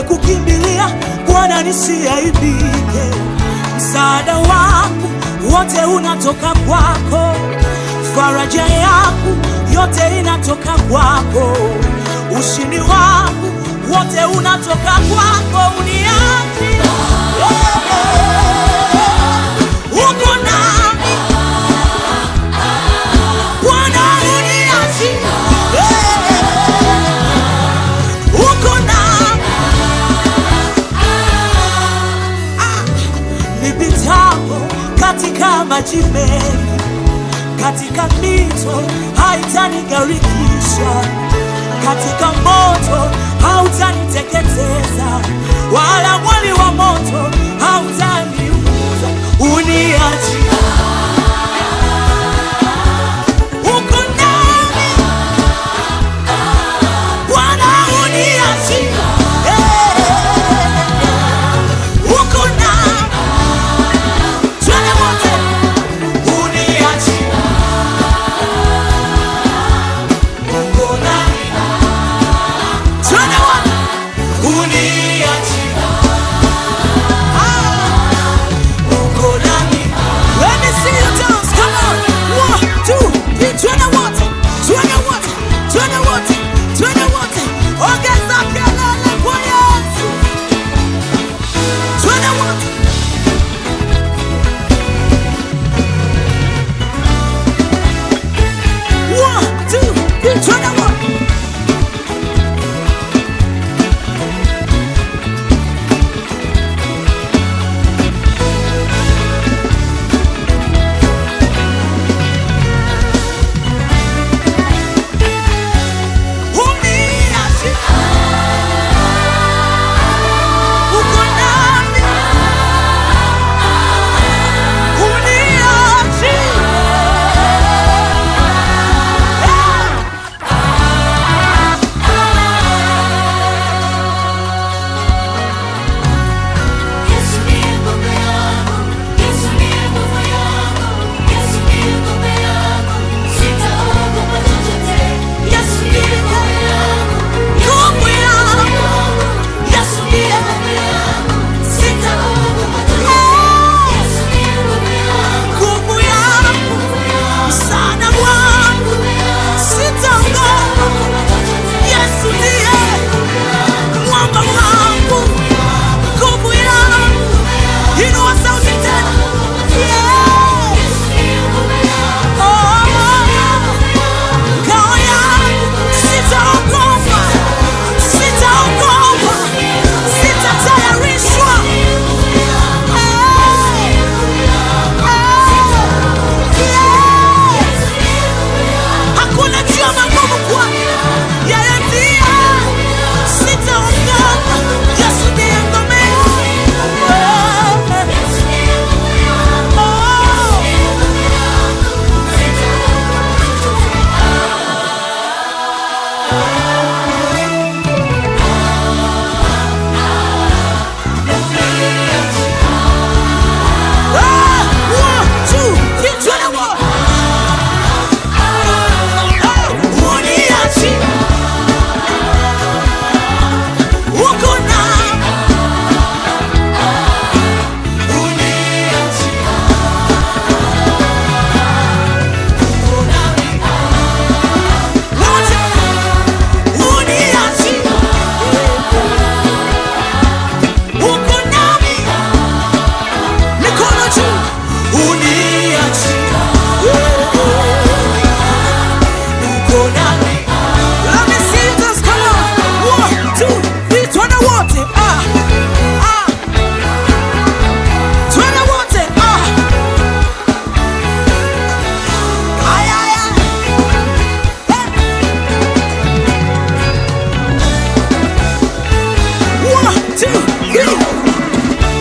nimekukimbilia Bwana nisiaibike. Msaada wangu wote unatoka kwako, faraja yangu yote inatoka kwako, ushindi wangu wote unatoka kwako, uniachi uko nami Bwana, uniachi uko nami nipitapo katika maji mengi, katika mito haitanigarikisha, katika moto hautaniteketeza, wala mwali wa moto hautaniunguza. Uniachi uko nami Bwana, uniachi uko nami Twende wote, uniachi uko nami. Twende wote, uniachi Ah, uko nami. Let me see you dance, come on. One, two, three, twende wote, twende wote, twende wote, twende wote. Ongeza kelele kwa Yesu. Twende wote. One, two, three, twende wote. Uniachi. Uko nami. Uniachi. Yesu ndiye ngome yangu, Yesu ndiye nguvu yangu, Yesu ndiye ngome yangu, sitaogopa chochote. Yesu ndiye ngome yangu, Nguvu yangu. Yesu ndiye ngome yangu, sitaogopa chochote. Yesu ndiye ngome yangu, Nguvu yangu. nguvu yangu, Msaada wangu. nguvu yangu, Sitaogopa. sitaogopa chochote. Yesu ndiye mwamba wangu. Nguvu yangu. Inua sauti tena. Yeah. Yesu ndiye ngome yangu, Oh. Ngao yangu. Sitaogopa. Sitaogopa. Sitatayarishwa. Hakuna njia magumu kwake. Yeye ndiye. Sitaogopa. Yesu ndiye ngome yangu. Oh. Uko nami mikono juu, uniachia uko nami. Let me see you dance, come on. One, two, three, twende wote. Ah, ah. Twende wote. Ah. Ay, ay, ay. Eh. One, two, three.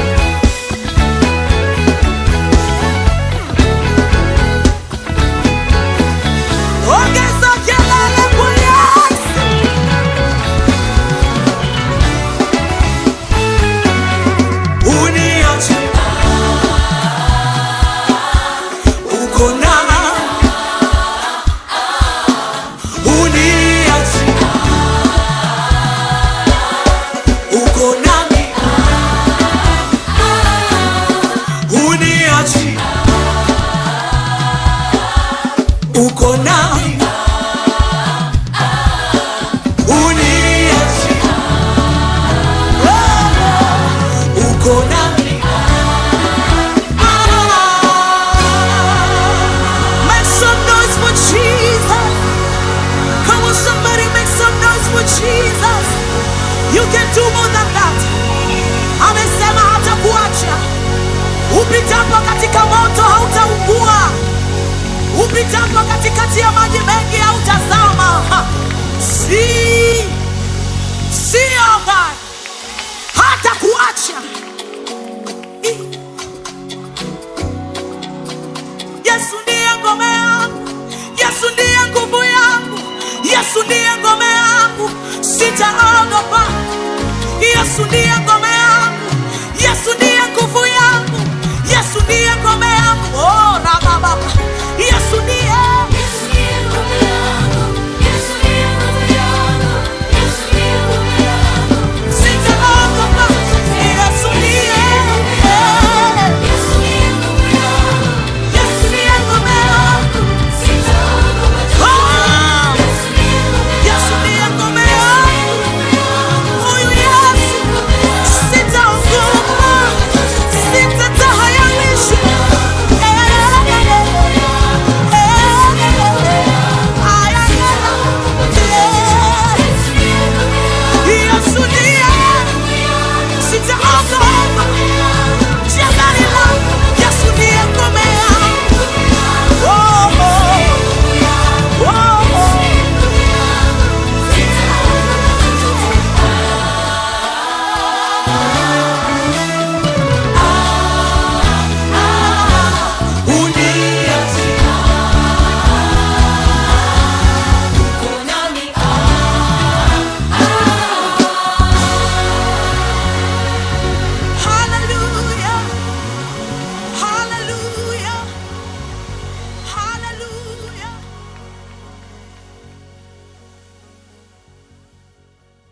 Ongeza kelele kwa Yesu. you can do more than that. Amesema hatakuacha. Upitapo katika moto hautaungua, upitapo katikati ya maji mengi hautazama. Ha. Si sio God, hatakuacha. I- Yesu ndiye ngome yangu, Yesu ndiye nguvu yangu, Yesu ndiye ngome yangu, sitaogopa. Yesu ndiye ngome